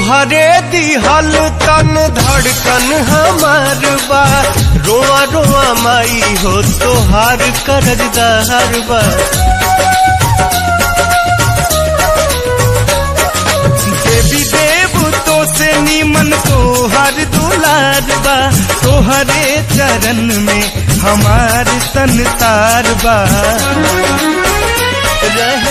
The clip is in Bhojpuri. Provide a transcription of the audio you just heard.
तोहरे दिहल तन धड़कन हमार बा रोआ रोआ माई हो तोहार करजदार बा देवी देव तो से नीमन तोहर दुलार बा तोहरे चरण में हमार संसार बा रह